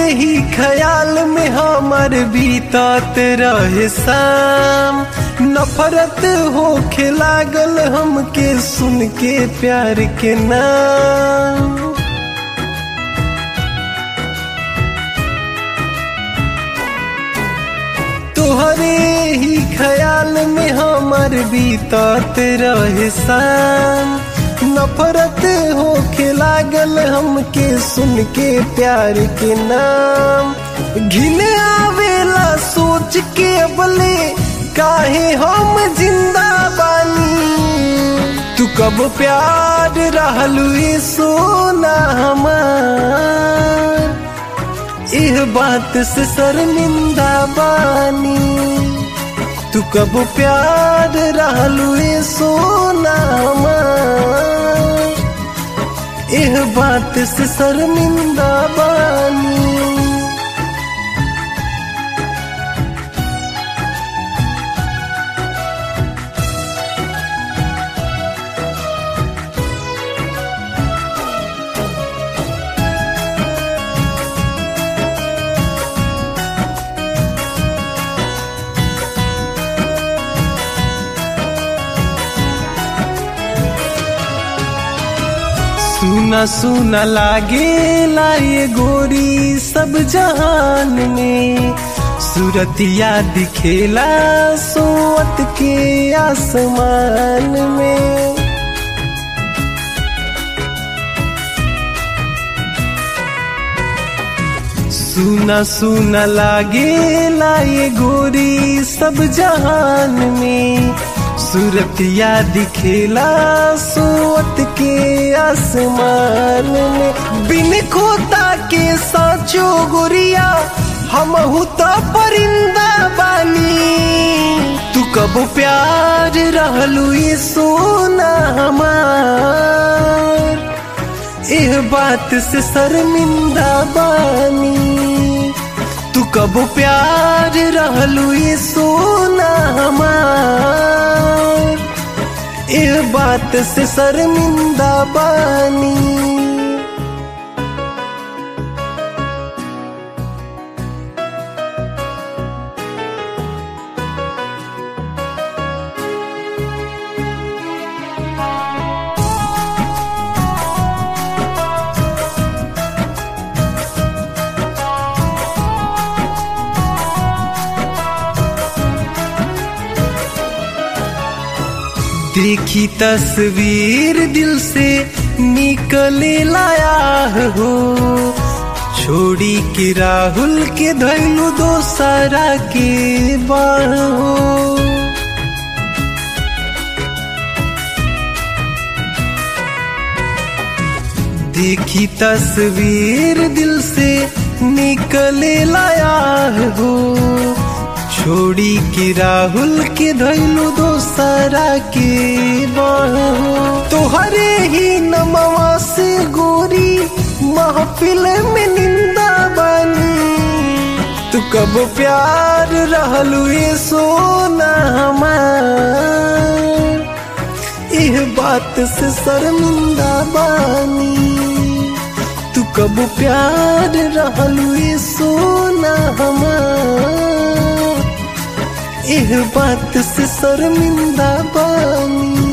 ही ख्याल में हमर बीतत रहे शाम नफरत होखे लागल हमके सुन के प्यार के नाम तोहरे ही ख्याल में हमर बीतत रहे शाम नफरत होखे लागल हमके सुन के प्यार के नाम घिने आवेला सोच के अबले काहे हम जिंदा बानी तू कब प्यार रहलू ये सोना हमार इह बात से शर्मिंदा बानी तू कब प्यार रहलू ये सोना हमार इह बात से शर्मिंदा बानी सुना सुना लागे लाए गोरी सब जहान में सूरतिया दिखेला सोत के आसमान में सुना सुना लागे लाए गोरी सब जहान में सूरतिया दिखेला सोत के आसमान में बिन खोता के साचो गोरिया हम तो परिंदा बानी तू कब प्यार रहलू ये सोना हमार एह बात से शर्मिंदा बानी तू कब प्यार रहलू ये सोना हमार एह बात से शर्मिंदा बानी देखी तस्वीर दिल से निकले लाया हो छोड़ी के राहुल के धैलू दोसरा के बाहो देखी तस्वीर दिल से निकले लाया हो छोड़ी के राहुल के धैलू दोसरा के बाहो तोहरे ही नमवा से गोरी महफिल में निंदा बनी तू कब प्यार रहलू ये सोना हमार इह बात से शर्मिंदा बानी तू कब प्यार रहलू ये सोना हमार एह बात से शर्मिंदा बानी